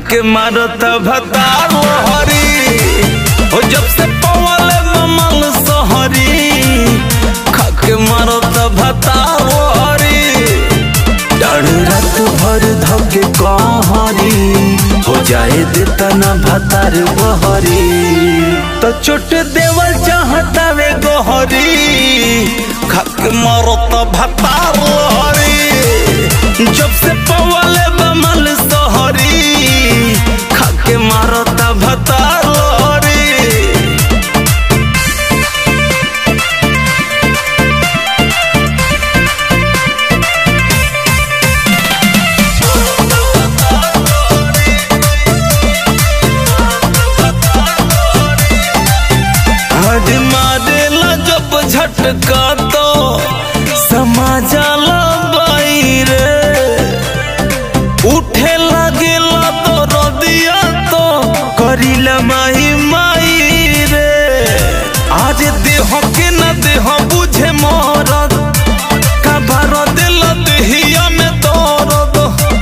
खाके मारत भतार हरी हो जब से पवल ममल सहरी खाके मारत भतार हरी डाढ़ रात भर धके कहरी हो जाए देता ना भतार बहरी तो चोट देवल चाहता वे गोहरी खाके मारत भतार हरी जब से पवल बमल सहरी खाके मारत भतार हरी हद मारेला जब झटका तो समाजाला बाई रे उठे लगेला तो रदिया तो करिला माही माई रे आज देह के न देह बुझे मरद का भर दिल देहिया में दर्द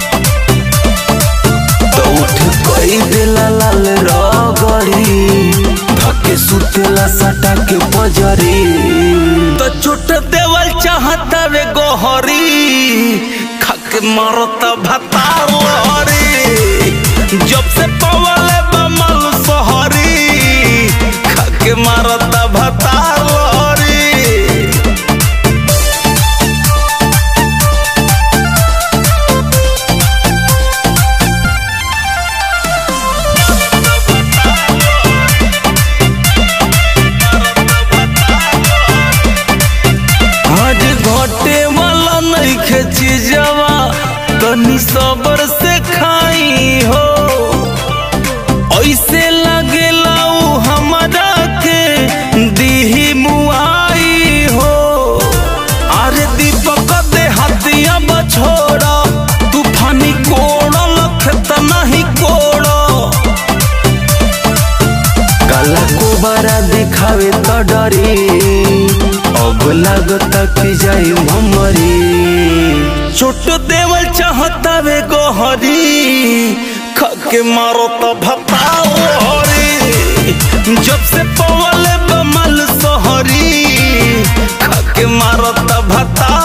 तो उठ कोई दिला लाल रगड़ी धके सुतेला सटा के बजरी तो चोट देवल चाहता वे गोहरी खाके मारत भतार हरी जब से पवल बमल सहरी खाके मारत भतार हरी आज घटे वाला नहीं खेची जावा तनी सबर से खाई हो ऐसे लगेला उ हमरा के दीही मुआई हो अरे दीपक दे हथिया बछोड़ा तूफानी कोड़ा लखत नहीं कोड़ा काला कोबारा दिखावे तो डरी अब लागता कि जाई ममरी छोट देवल चाहता वे गोहरी खाके मारो तो भताओ हरी जब से पवल बमल सोहरी खाके मारो तो भता